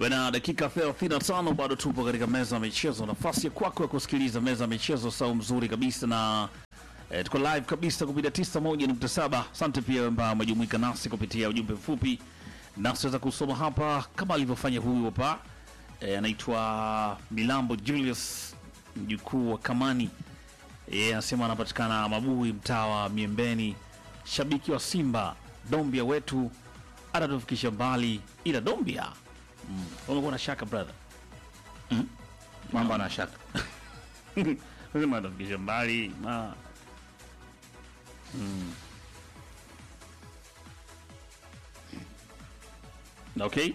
Bana, dakika 35 bado tupo katika meza ya michezo, nafasi ya kwako ya kusikiliza meza ya michezo, sau mzuri kabisa na eh, tuko live kabisa kupitia 91.7. Asante pia ambao umejumuika nasi kupitia ujumbe mfupi, nasi weza kusoma hapa kama alivyofanya huyu hapa eh, anaitwa Milambo Julius, mjukuu wa Kamani. Yeye anasema anapatikana Mabui, mtaa wa Miembeni, shabiki wa Simba. Dombia wetu atatufikisha mbali, ila Dombia mm. umekuwa na shaka brother mambo ana shaka Lazima atafikisha mbali ma mm. Okay.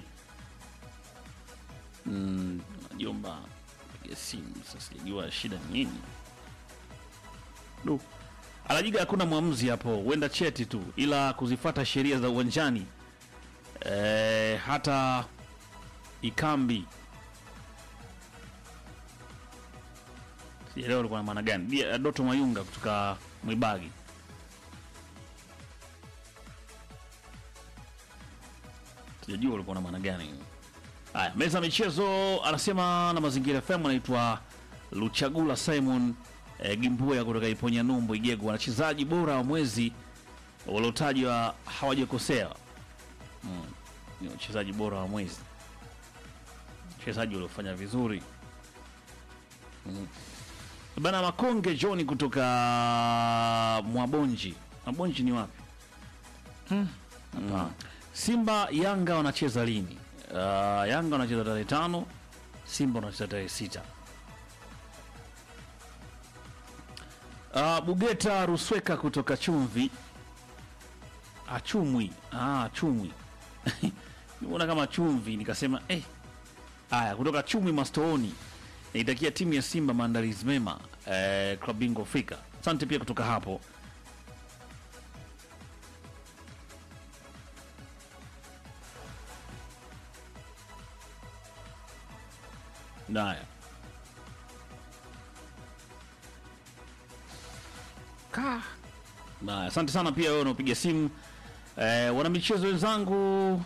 Mm, jomba piga simu sasa, sijajua shida ni nini. Du. Alajiga hakuna mwamuzi hapo, huenda cheti tu, ila kuzifata sheria za uwanjani e, hata ikambi sijaelewa ulikuwa na maana gani. Dia- Doto Mayunga kutoka Mwibagi. Sijajua ulikuwa na maana gani. Haya, meza ya michezo anasema na mazingira FM anaitwa Luchagula Simon e, Gimbuya kutoka Iponya Numbu Igego, wachezaji bora wa mwezi waliotajwa hawajakosea. Mm, ni wachezaji bora wa mwezi, wachezaji waliofanya vizuri Bana Makonge John kutoka Mwabonji. Mwabonji ni wapi? Mm. Simba Yanga wanacheza lini? Uh, Yanga wanacheza tarehe tano, Simba wanacheza tarehe sita. Uh, Bugeta Rusweka kutoka Chumvi Achumwi. Ah, Chumwi. Nimeona kama chumvi nikasema eh. Aya, kutoka Chumwi Mastooni naitakia timu ya Simba maandalizi mema eh, klabu bingwa Afrika. Asante pia kutoka hapo. Naya ka Naya, asante sana pia wewe unaopiga simu eh, wanamichezo wenzangu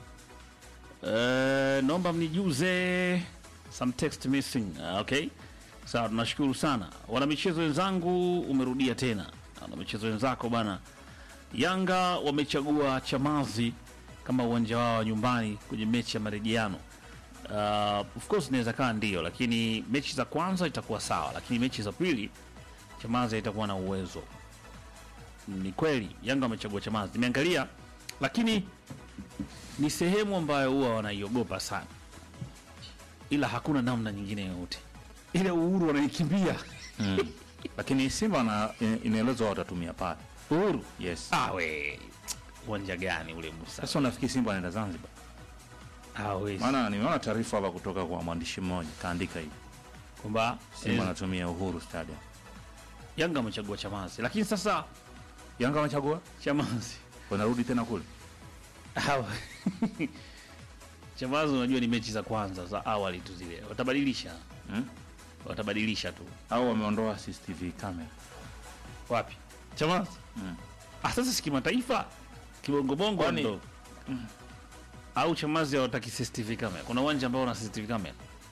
eh, naomba mnijuze some text missing. Ah, okay, sawa, tunashukuru sana wanamichezo wenzangu, umerudia tena wanamichezo wenzako bana. Yanga wamechagua Chamazi kama uwanja wao wa nyumbani kwenye mechi ya marejeano. Uh, of course inaweza kaa ndio, lakini mechi za kwanza itakuwa sawa, lakini mechi za pili Chamazi haitakuwa na uwezo. Ni kweli Yanga wamechagua Chamazi, nimeangalia, lakini ni sehemu ambayo huwa wanaiogopa sana ila hakuna namna nyingine yoyote, ile uhuru wanaikimbia lakini Simba na inaelezwa watatumia pale. uhuru. Yes. Ah, we uwanja gani ule Musa? Sasa unafikiri Simba anaenda Zanzibar? Hawezi Maana nimeona taarifa hapa kutoka kwa mwandishi mmoja kaandika hivi, kwamba Simba eh, anatumia Uhuru Stadium. Yanga amechagua Chamazi, lakini sasa Yanga wamechagua, Chamazi wanarudi tena kule. Hawa- Chamazi, unajua ni mechi za kwanza za awali tu zile, watabadilisha Hmm? watabadilisha tu. Au wameondoa CCTV camera. Wapi Chamazi? Mm. Ah, sasa si kimataifa kibongobongo Kwani- ndo au Chamazi hawataki CCTV kamera? Kuna uwanja ambao una CCTV kamera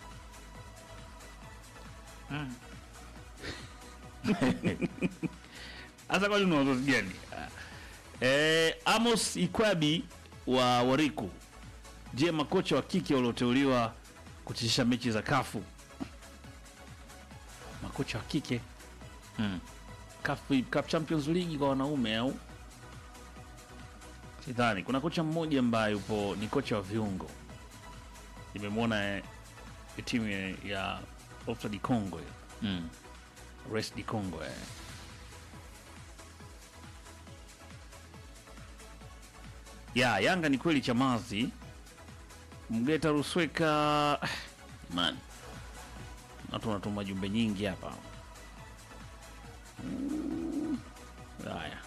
Hasa kwani una wazazi gani? Eh, Amos Ikwabi wa Wariku. Je, makocha wa kike walioteuliwa kuchezesha mechi za kafu makocha wa kike Mm. CAF, CAF Champions League kwa wanaume au sidhani. Kuna kocha mmoja ambaye yupo ni kocha wa viungo, nimemwona eh, timu ya- ya Ofra di Congo hiyo. Mm. Res di Congo eh. Ya Yanga ni kweli Chamazi Mgeta Rusweka man, watu wanatuma jumbe nyingi hapa. Mm, Haya,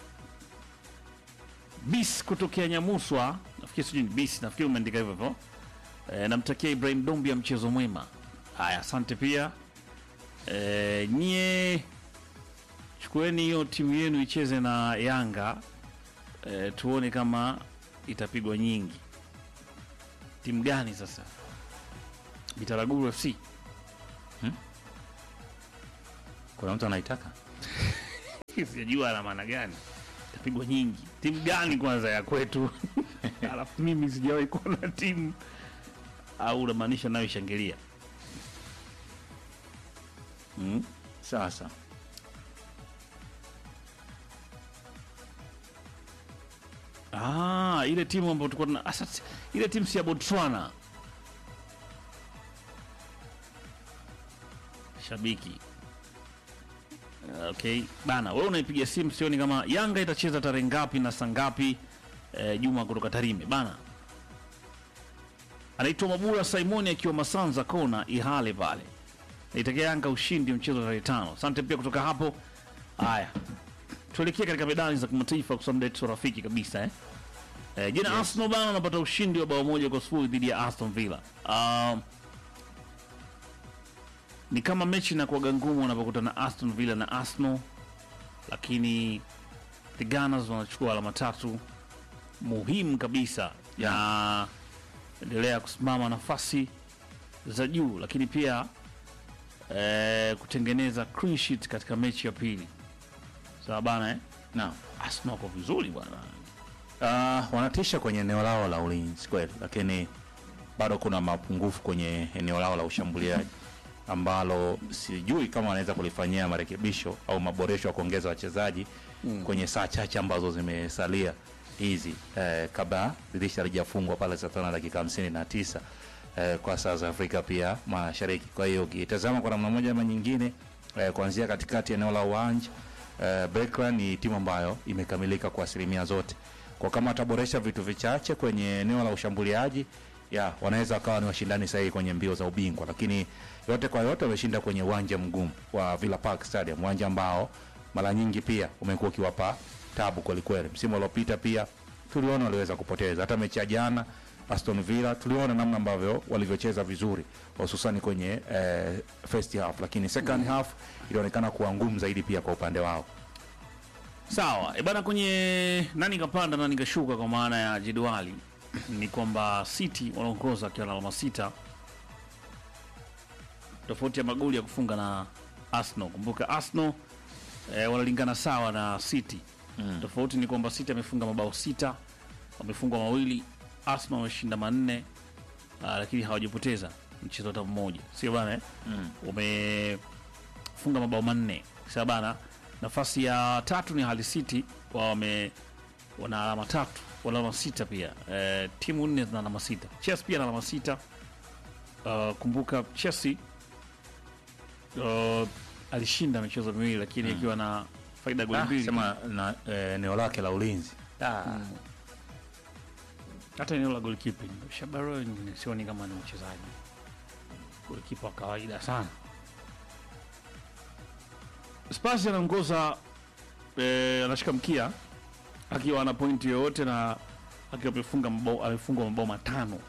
bis kutokea Nyamuswa, nafikiri sijui ni bis, nafikiri umeandika hivyo hivyo. E, namtakia Ibrahim Dombia mchezo mwema. Haya, asante pia e, nyie chukueni hiyo timu yenu icheze na Yanga e, tuone kama itapigwa nyingi. Timu gani sasa? Bitaraguru FC Kuna mtu anaitaka sijajua ana maana gani, itapigwa nyingi. Timu gani kwanza ya kwetu? Alafu mimi sijawahi kuona timu au unamaanisha nayo ishangilia mm? sasa. Ah, ile timu ambayo tulikuwa tuna asa, ile timu si ya Botswana. Shabiki. Okay, bana, wewe unaipiga simu, sioni kama Yanga itacheza tarehe ngapi na saa ngapi? Eh, Juma kutoka Tarime bana. Anaitwa Mabula Simoni akiwa Masanza kona Ihale pale. Naitakia Yanga ushindi mchezo tarehe tano. Asante pia kutoka hapo. Haya, tuelekee katika medali za kimataifa kwa sababu ndio rafiki kabisa eh. Eh, jana Arsenal bana wanapata ushindi wa bao moja kwa sifuri dhidi ya Aston Villa. Um, ni kama mechi inakuwaga ngumu wanapokutana Aston Villa na Arsenal, lakini the Gunners wanachukua alama tatu muhimu kabisa ya endelea kusimama nafasi za juu, lakini pia eh, kutengeneza clean sheet katika mechi ya pili. Sawa bana eh? Naam. Arsenal wako vizuri bwana. Uh, wanatisha kwenye eneo lao la ulinzi kweli, lakini bado kuna mapungufu kwenye eneo lao la ushambuliaji ambalo sijui kama wanaweza kulifanyia marekebisho au maboresho ya kuongeza wachezaji mm. kwenye saa chache ambazo zimesalia hizi eh, kabla dirisha lijafungwa pale saa tano na dakika hamsini na tisa eh, kwa saa za Afrika pia Mashariki. Kwa hiyo ukitazama kwa namna moja ama nyingine eh, kuanzia katikati eneo la uwanja eh, Berkran ni timu ambayo imekamilika kwa asilimia zote kwa kama wataboresha vitu vichache kwenye eneo la ushambuliaji ya wanaweza wakawa ni washindani sahihi kwenye mbio za ubingwa, lakini yote kwa yote wameshinda kwenye uwanja mgumu wa Villa Park Stadium, uwanja ambao mara nyingi pia umekuwa ukiwapa tabu kwelikweli. Msimu uliopita pia tuliona waliweza kupoteza, hata mechi ya jana Aston Villa tuliona namna ambavyo walivyocheza vizuri hususani kwenye eh, first half, lakini second half ilionekana kuwa ngumu zaidi pia kwa upande wao. Sawa e bana, kwenye nani kapanda nani kashuka, kwa maana ya jedwali ni kwamba City wanaongoza akiwa na alama sita, tofauti ya magoli ya kufunga na Arsenal. Kumbuka Arsenal e, wanalingana sawa na City mm. Tofauti ni kwamba City amefunga mabao sita, wamefungwa mawili, Arsenal wameshinda manne, ah, lakini hawajapoteza mchezo hata mmoja, sio bana eh? Mm. wamefunga mabao manne sawa bana. Nafasi ya tatu ni Hull City, wao wame wana alama tatu, wana alama sita pia. E, timu nne zina alama sita. Chelsea pia na alama sita. Uh, kumbuka Chelsea uh, alishinda michezo miwili lakini akiwa na faida ya goli Ah, mbili. sema na eh, eneo lake la ulinzi ah. hata eneo la goalkeeping Shabaro sioni kama ni mchezaji golikipa wa kawaida sana. Spurs anaongoza eh, anashika mkia akiwa ana pointi yoyote na akiwa amefunga mabao amefungwa mabao matano,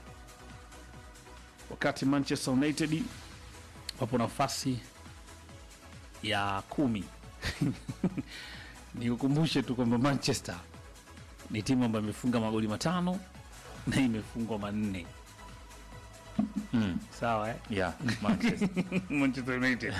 wakati Manchester United wapo nafasi ya kumi. Nikukumbushe tu kwamba Manchester ni timu ambayo imefunga magoli matano na imefungwa manne. mm. Sawa eh? yeah, Manchester. Manchester United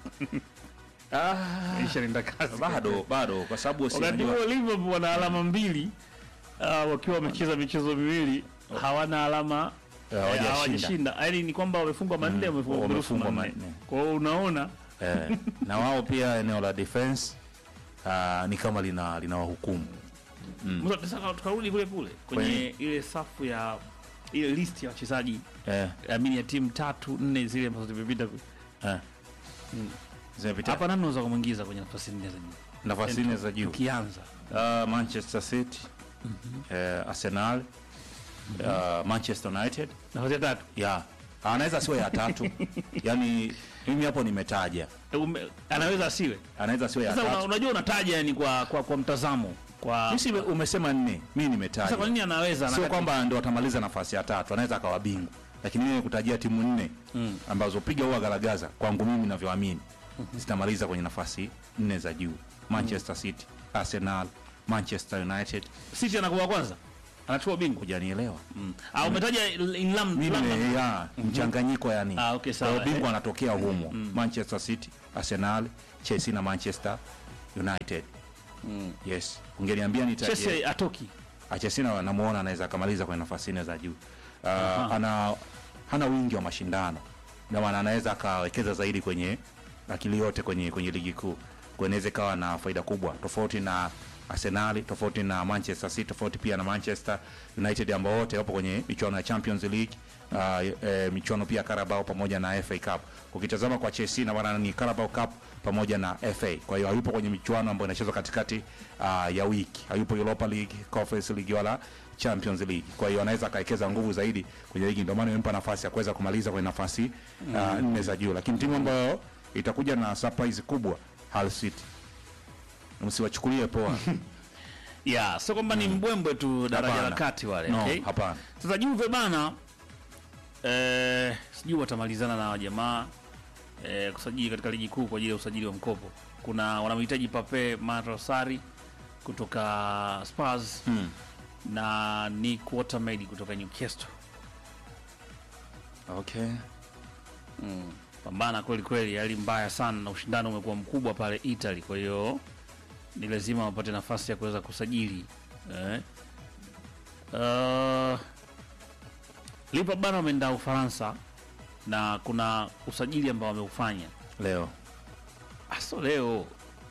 ah, maisha nenda kasi bado bado kwa sababu si wakati unajua- huo Liverpool wana alama mbili uh, wakiwa wamecheza michezo miwili hawana alama Eh, eh, hawajashinda. hawajashinda yaani ni kwamba wamefungwa manne wamefungwa wamefungwa manne manne. kwa hiyo unaona eh, na wao pia eneo la defense ah, ni kama lina lina wahukumu Musa, sasa tukarudi kule kule kwenye ile safu ya ile list ya wachezaji eh, amini ya timu tatu nne zile ambazo zimepita eh. zimepita hapa nani unaweza kumwingiza kwenye nafasi nne za juu nafasi nne za juu tukianza Ah, Manchester City eh, Arsenal ah, Manchester United nafasi ya tatu ya anaweza siwe ya tatu yani mimi hapo nimetaja Eh, ume- anaweza asiwe anaweza siwe ya sasa una, tatu unajua unataja yani kwa, kwa, kwa mtazamo kwa Sisi umesema nne mi sasa nimetaja kwa nini anaweza sio na- kwamba ndo atamaliza nafasi ya tatu anaweza akawa bingwa lakini mimi kutajia timu nne Mm. ambazo piga huwa garagaza kwangu mimi navyoamini zitamaliza kwenye nafasi nne za juu manchester city arsenal manchester united City anakuwa kwanza anachukua ubingwa hujanielewa mm. ah, umetaja in lam, mimi lam, nime- ya, mchanganyiko yani Ah, okay, sawa. Kwa hiyo bingwa anatokea humo manchester city arsenal chelsea na manchester united yes ungeniambia nitaje Chelsea atoki Achesina namuona anaweza akamaliza kwenye nafasi nne za juu. Uh, ana hana wingi wa mashindano, ndio maana anaweza akawekeza zaidi kwenye akili yote kwenye kwenye ligi kuu, kwa inaweza ikawa na faida kubwa, tofauti na Arsenal, tofauti na Manchester City, tofauti pia na Manchester United ambao wote wapo kwenye michuano ya Champions League uh, e, michuano pia Carabao pamoja na FA Cup. Ukitazama kwa Chelsea na maana ni Carabao Cup pamoja na FA. Kwa hiyo hayupo kwenye michuano ambayo inachezwa katikati uh, ya wiki. Hayupo Europa League, Conference League wala Champions League. Kwa hiyo anaweza akawekeza nguvu zaidi kwenye ligi, ndio maana imempa nafasi ya kuweza kumaliza kwenye nafasi uh, nne za juu. Lakini timu ambayo itakuja na surprise kubwa Hull City. Msiwachukulie poa. yeah, sio kwamba ni mbwembwe tu daraja la Hapana. kati wale No, okay? hapana. Sasa Juve bana eh, sijui watamalizana na wajamaa eh, kusajili katika ligi kuu kwa ajili ya usajili wa mkopo. Kuna wanamhitaji Pape Matrosari kutoka Spurs Hmm. na Nick Watermaid kutoka Newcastle. Okay. Pambana kweli kweli, hali mbaya sana na ushindano umekuwa mkubwa pale Italy, kwa hiyo ni lazima wapate nafasi ya kuweza kusajili eh. Uh, Liverpool bana wameenda Ufaransa na kuna usajili ambao wameufanya Leo. aso leo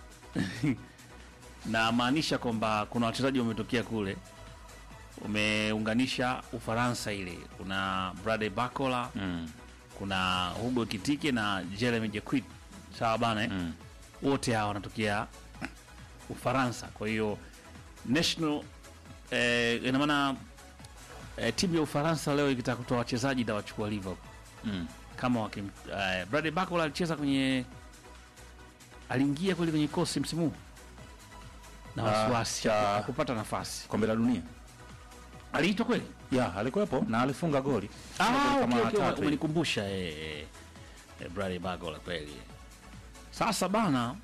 na maanisha kwamba kuna wachezaji wametokea kule umeunganisha Ufaransa ile, kuna Bradley Barcola Mm. kuna Hugo Kitike na Jeremy Jacquet sawa bana eh? Mm. wote hawa wanatokea Ufaransa. Kwa hiyo national eh, ina maana eh, timu ya Ufaransa leo ikitaka kutoa wachezaji itawachukua Liverpool Mm. kama wakim eh, Bradley Barcola alicheza kwenye aliingia kweli kwenye kosi msimu huu na Ah, wasiwasi cha- kupata nafasi Kombe la dunia. aliitwa kweli Ya, alikuwepo na alifunga goli. Ah, Kama okay, okay, tatu hivi. umenikumbusha eh, eh, eh, Bradley Barcola kweli. Sasa bana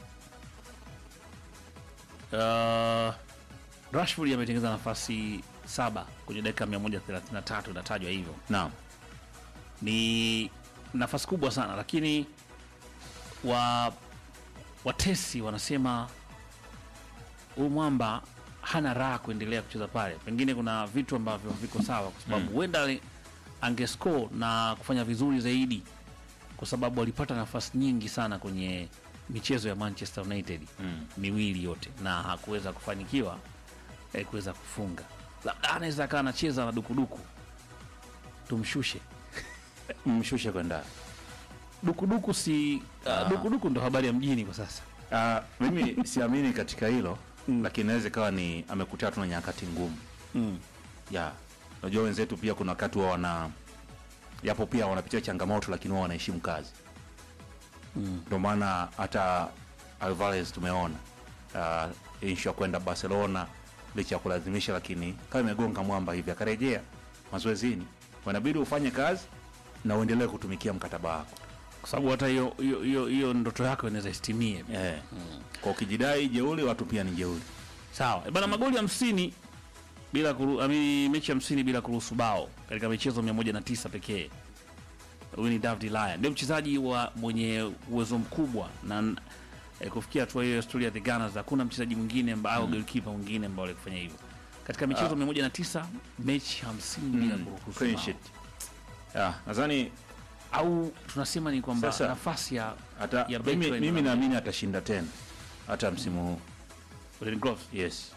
uh, Rashford ametengeneza nafasi saba kwenye dakika 133 inatajwa hivyo. Naam. Ni nafasi kubwa sana, lakini wa watesi wanasema huyu mwamba hana raha kuendelea kucheza pale. Pengine kuna vitu ambavyo viko sawa, kwa sababu huenda ali- angescore na kufanya vizuri zaidi, kwa sababu alipata nafasi nyingi sana kwenye michezo ya Manchester United Mm. miwili yote na hakuweza kufanikiwa eh, kuweza kufunga. Labda anaweza akawa anacheza na dukuduku, tumshushe Mshushe kwenda. dukuduku. Si uh, dukuduku ndo habari ya mjini kwa sasa. Ah, mimi siamini katika hilo lakini inaweza ikawa ni amekutana tu na nyakati ngumu Mm. ya unajua wenzetu pia kuna wakati wa wana yapo pia wanapitia changamoto lakini wao wanaheshimu kazi ndio maana hata Alvarez tumeona uh, inshu ya kwenda Barcelona licha ya kulazimisha lakini kama imegonga mwamba hivi akarejea mazoezini wanabidi ufanye kazi na uendelee kutumikia mkataba wako kwa sababu hata hiyo hiyo hiyo hiyo ndoto yako inaweza istimie. eh. kwa ukijidai jeuli watu pia ni jeuli Sawa Eh, bana, magoli hamsini bila kuru, ami, mechi hamsini bila kuruhusu bao katika michezo 109 pekee. Huyu ni David Laya, ndio mchezaji wa mwenye uwezo mkubwa na eh, kufikia hatua hiyo ya historia ya the Gunners. Hakuna mchezaji mwingine amba- au goalkeeper mwingine ambao alikufanya hivyo katika michezo 109 mechi 50 bila kuruhusu clean bao. sheet ya nadhani Au tunasema ni kwamba Sasa- nafasi ya hata ya mimi, Bertrand mimi Ramsey. naamini atashinda tena hata msimu huu Golden Gloves. yes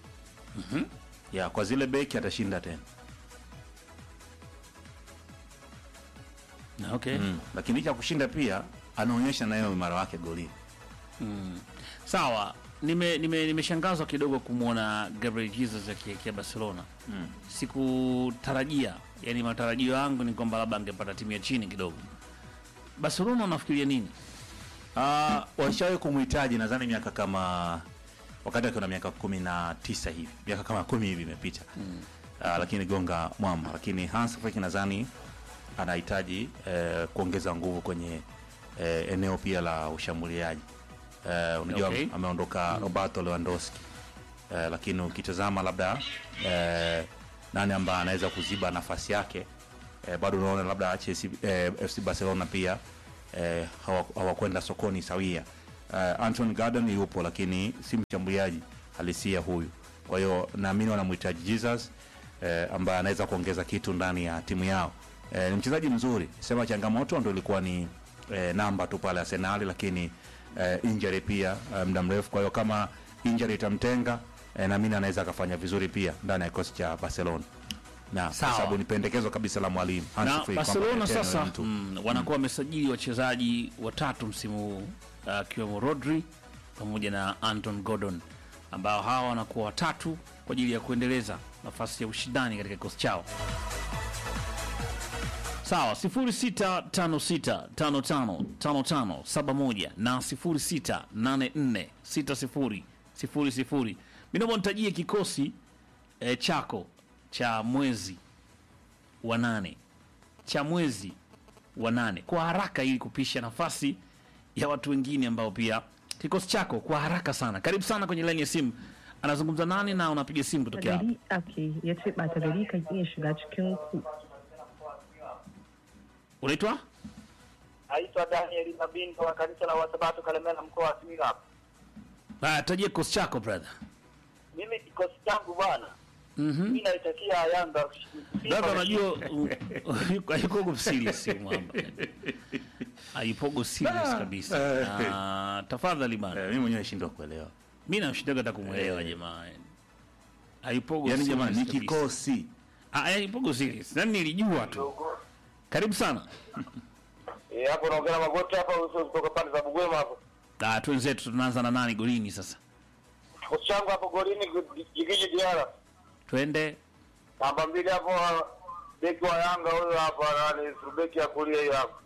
ya kwa zile beki atashinda tena Na, okay. mm. lakini licha ya kushinda pia anaonyesha nayo uimara wake golini Sawa, nime nime- nimeshangazwa kidogo kumwona Gabriel Jesus akielekea Barcelona. Mm. Sikutarajia, yani matarajio yangu ni kwamba labda angepata timu ya chini kidogo. Barcelona unafikiria nini? Ah, washawahi kumhitaji nadhani miaka kama wakati akiwa na miaka kumi na tisa hivi miaka kama kumi hivi imepita mm. lakini gonga mwamba lakini Hans Flick nadhani anahitaji eh, kuongeza nguvu kwenye eh, eneo pia la ushambuliaji eh, unajua Okay. ameondoka Roberto Lewandowski eh, lakini ukitazama labda eh, nani ambaye anaweza kuziba nafasi yake eh, bado unaona labda Chelsea, eh, FC Barcelona pia eh, hawa- hawakwenda sokoni sawia. Eh, Anton Gordon yupo lakini si mshambuliaji halisia huyu, kwa hiyo naamini wanamhitaji Jesus eh, ambaye anaweza kuongeza kitu ndani ya timu yao. Eh, ni mchezaji mzuri, sema changamoto ndo ilikuwa ni eh, namba tu pale Arsenal, lakini eh, injury pia eh, muda mrefu. Kwa hiyo kama injury itamtenga eh, naamini anaweza akafanya vizuri pia ndani ya kikosi cha Barcelona na kwa Sawa. sababu ni pendekezo kabisa la mwalimu Hansi na Flick kwamba Barcelona Eteno sasa ni mtu. mm, wanakuwa wamesajili wachezaji watatu msimu huu akiwemo Rodri pamoja na Anton Gordon ambao hawa wanakuwa watatu kwa ajili ya kuendeleza nafasi ya ushindani katika kikosi chao. Sawa, 0656555571 na 06846000. Mimi naomba nitajie kikosi eh, chako cha mwezi wa nane cha mwezi wa nane kwa haraka, ili kupisha nafasi ya watu wengine ambao pia kikosi chako kwa haraka sana. Karibu sana kwenye laini ya simu. Anazungumza nani na unapiga simu kutokea hapa? gari ake ya ce ɓata gari kan iya shiga cikin ku Unaitwa Naitwa Daniel Mabindo wa kanisa la Wasabato Kalemela, mkoa wa Simiyu hapa. Ah, tajia kikosi chako brother. Mimi kikosi changu bwana, Mhm. mimi naitakia Yanga Simba Brother, na- unajua uh, hayuko- hayuko serious huyu mwamba. Hayupogo serious kabisa. Ah, tafadhali bana. Eh, mimi mwenyewe nashindwa kuelewa Mimi namshindaga hata kumwelewa jamaa. Hayupogo yani serious jamani ni kabisa. kikosi Ah, hayupogo serious. Nani nilijua tu. Karibu sana. Eh, hapo naongea na magoti hapa uso kutoka pande za Bugwema hapo. Ah, twenzetu tunaanza na nani golini sasa? Kikosi changu hapo golini Jigiji Diara. Twende. Namba mbili hapo beki wa Yanga huyo hapo nani beki ya kulia hiyo hapo.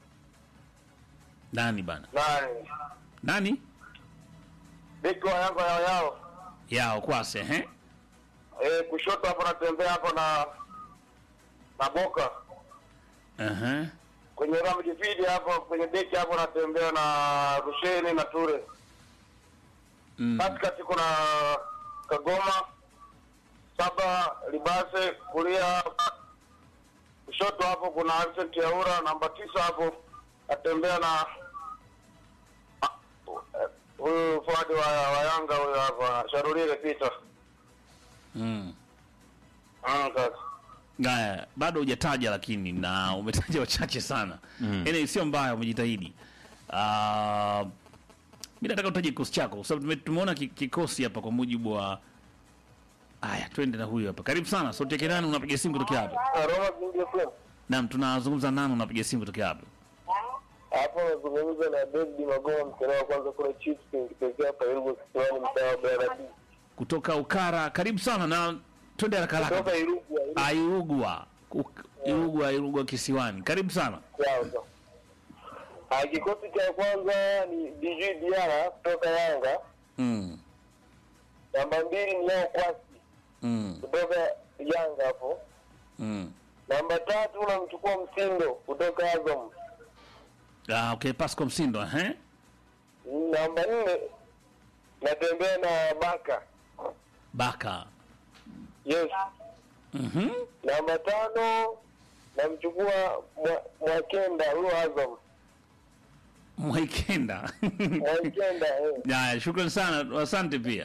Nani bana? Nani? Nani? Beki wa Yanga yao yao. Yao kwase, eh? Eh, kushoto hapo natembea hapo na na Boka. Aha. Kwenye ramu jifidi hapo kwenye beki hapo natembea na Rusheni na Ture. Mm. katikati kuna Kagoma saba Libase kulia kushoto hapo kuna Vincent Yaura namba tisa hapo atembea na ah, eh, huyu fuadi wa, wa Yanga huyu hapa Sharulile Peter Mm. Ah, kaka. Ngaya, bado hujataja lakini na umetaja wachache sana. Mm. Yaani sio mbaya umejitahidi. Ah, mimi nataka utaje kikosi chako kwa sababu tume- tumeona ki- kikosi hapa kwa mujibu wa Aya, twende na huyu hapa. Karibu sana. Sauti yake nani unapiga simu kutokea hapa? Ah, Roma Zingia Flame. Naam, tunazungumza nani unapiga simu kutokea hapa? hapo nazungumza na David Magoma mkera wa kwanza kule Chiefs nikitokea hapa Irugu Kisiwani mtaa wa Baradi Kutoka Ukara. Karibu sana na twende haraka haraka. kutoka Irugu Airugwa. Uk- Irugwa, Irugwa kisiwani. Karibu sana. Yanga. Ah, kikosi cha kwanza ni DJ Diara kutoka Yanga. Mm. Namba mbili ni Yao Kwasi Mm. kutoka Yanga hapo. Mm. Namba tatu namchukua Msindo kutoka Azam. Ah, okay, Pascal Msindo, eh? Namba nne natembea na Baka. Baka. Yes. Mhm. Namba tano namchukua Mwa- Mwakenda huyo Azam. Mwaikenda. Mwakenda eh. Haya, shukrani sana, asante pia.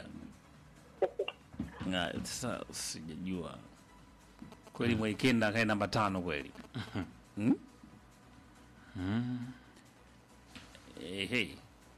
Haya, Sasa sijajua kweli Mwaikenda kae namba tano kweli. Hmm? Eh, hey.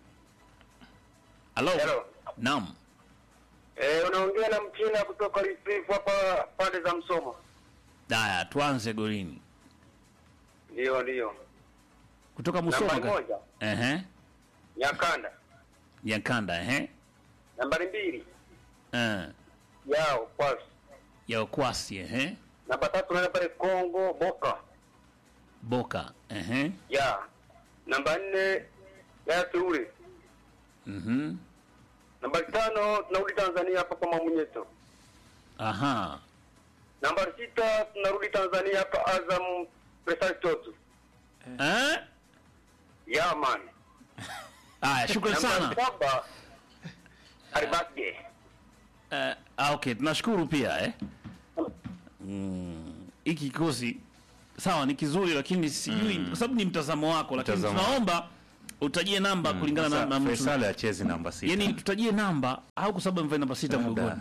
Halo. Hello. Naam. Eh, unaongea na Mchina kutoka Risifu hapa pande za Msoma. Haya, tuanze golini. Ndio ndio. Kutoka Musoma. Nambari ka- moja Ehe. Nyakanda. Nyakanda, ehe. Nambari mbili Eh. Yao Kwasi. Ya Okwasi, ehe. Namba tatu naenda pale Kongo Boka. Boka, ehe. Ya. Namba nne ya Teule. Mhm. Nambari tano tunarudi Tanzania hapa kwa Mamunyeto. Aha. Nambari sita tunarudi Tanzania hapa Azam Presal Toto. Eh? Ya man. Haya, shukrani sana. Nambari saba Aribasge. Eh, ah, okay, tunashukuru pia eh. mm, hiki kikosi sawa ni kizuri lakini sijui kwa sababu ni mtazamo wako lakini Mtazamo. tunaomba utajie namba kulingana na, Sasa na mtu Faisal achezi namba sita. yani tutajie namba au kwa sababu amevaa namba sita Labda. mgongoni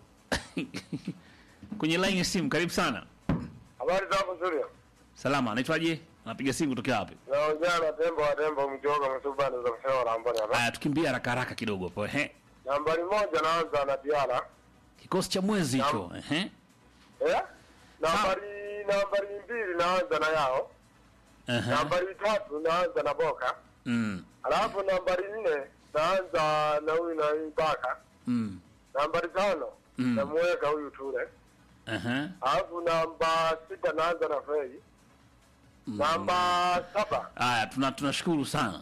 kwenye line ya simu karibu sana Habari zako Zulia? salama anaitwaje anapiga simu kutokea wapi Naongea na tembo wa tembo mjoga msubani za kusema nambari hapa. haya tukimbia haraka haraka kidogo hapo ehe Nambari moja naanza na Diana. kikosi cha mwezi hicho ehe Eh? Nambari nambari mbili naanza na yao. ehe Nambari tatu naanza na Boka. mm Alafu nambari nne naanza na huyu na Ibaka. mm Nambari tano Mm. namuweka huyu Ture. ehe Alafu namba sita naanza na Fei. Namba saba haya tuna tunashukuru sana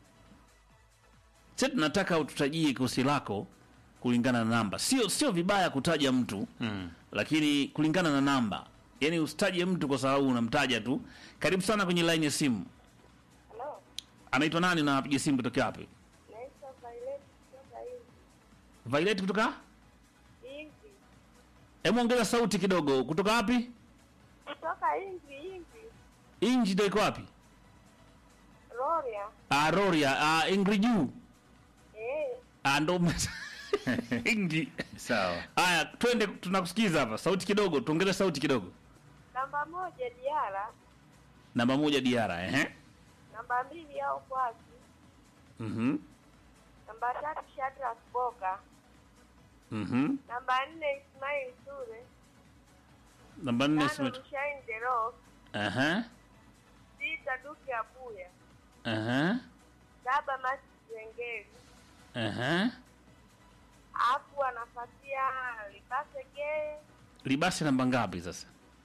sasa tunataka ututajie kikosi lako kulingana na namba sio sio vibaya kutaja mtu Mm. lakini kulingana na namba yaani usitaje mtu kwa sababu unamtaja tu karibu sana kwenye line ya simu Halo, anaitwa nani na apiga simu kutokea wapi naitwa Violet kutoka hivi violet kutoka hivi hebu ongeza sauti kidogo kutoka wapi kutoka hivi hivi inji ndo iko wapi Roria ah, roria ah, ingri juu eh, ah, ndo ingi Sawa. haya twende tunakusikiza hapa sauti kidogo tuongeze sauti kidogo namba moja Diara, namba moja diara ehe namba mbili au kwasi, mhm namba tatu Shadrack Boka, mhm namba nne Ismail Sure, namba nne tano simet Rushain Deros, ehe sita Duke Abuya, ehe saba Masi Zengeri, ehe afu anafuatia Libase Gee, libasi namba ngapi sasa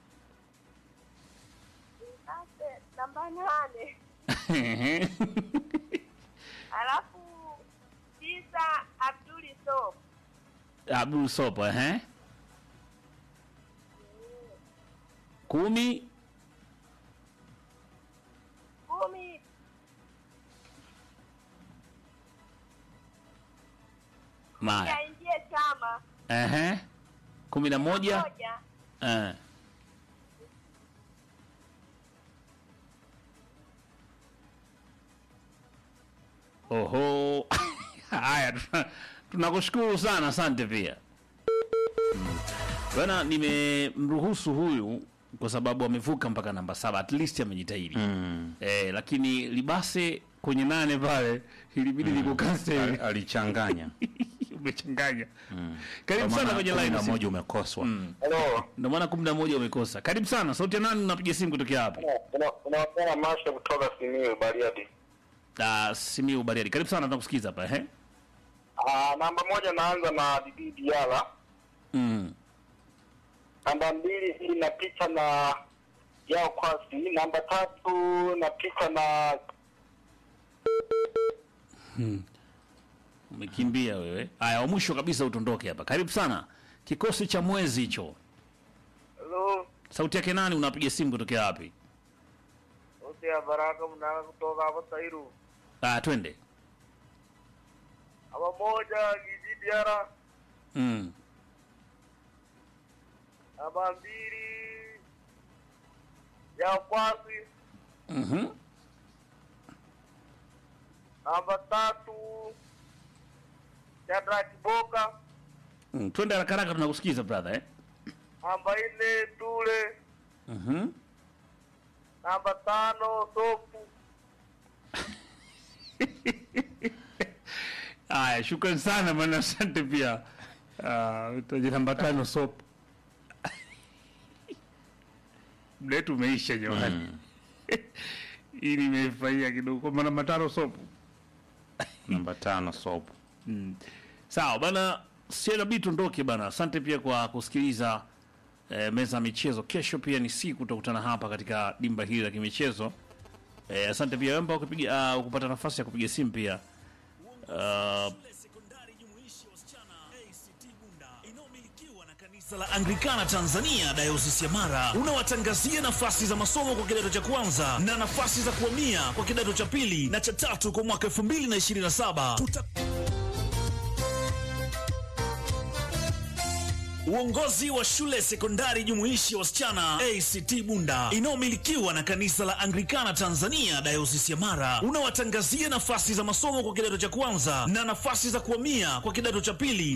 Libase namba nane, Ehe. alafu tisa Abduli Sop, abdul sopo ehe kumi kumi maya aingie chama ehe kumi na moja moja eh. oho haya tuna- tunakushukuru sana asante pia Mm. bana nimemruhusu huyu kwa sababu amevuka mpaka namba saba at least amejitahidi Mm. eh, lakini libase kwenye nane pale ilibidi mm. nikukase Ali- Alichanganya. umechanganya karibu Kwa sana maana kwenye kumi line na simu. moja umekoswa. Hello. ndio maana kumi na moja umekosa karibu sana sauti ya nani unapiga simu kutokea hapa Una- Unaongea Masha kutoka Simiyu Bariadi. uh, simiu bariadi karibu sana tunakusikiza hapa ehe Ah, namba moja naanza na Didi Diala. mm. Namba mbili inapita na Yao Kwasi. Namba tatu napita na umekimbia wewe haya wa mwisho kabisa utondoke hapa karibu sana kikosi cha mwezi hicho Hello. sauti yake nani unapiga simu kutokea wapi Wote ya Baraka mnaka kutoka hapo Tairu. ah, twende Namba moja Didi Diala. mm. Namba mbili Yao Kwasi. mm-hmm. Namba tatu Shadrack Boka. mm. twende haraka haraka tunakusikiza brother eh? Namba nne Tule. mm-hmm. Namba tano Sopu. Haya, shukrani sana bwana, asante pia. Uh, utaje namba tano sop. Muda wetu umeisha jamani. Hii nimefurahia kidogo kwa maana namba tano sop. Namba tano sopo. Sawa bana, siabidi tuondoke bana. Asante pia kwa kusikiliza eh, meza ya michezo. Kesho pia ni siku tutakutana hapa katika dimba hili la kimichezo. Eh, asante pia wemba kupiga uh, kupata nafasi ya kupiga simu pia uh, sekondari jumuishi wasichana ACT Bunda inayomilikiwa na kanisa la Anglikana Tanzania Dayosisi ya Mara unawatangazia nafasi za masomo kwa kidato cha kwanza na nafasi za kuhamia kwa kidato cha pili na cha tatu kwa mwaka 2027. Tuta Uongozi wa shule sekondari jumuishi ya wasichana ACT Bunda inayomilikiwa na kanisa la Anglikana Tanzania dayosisi ya Mara unawatangazia nafasi za masomo kwa kidato cha kwanza na nafasi za kuhamia kwa kidato cha pili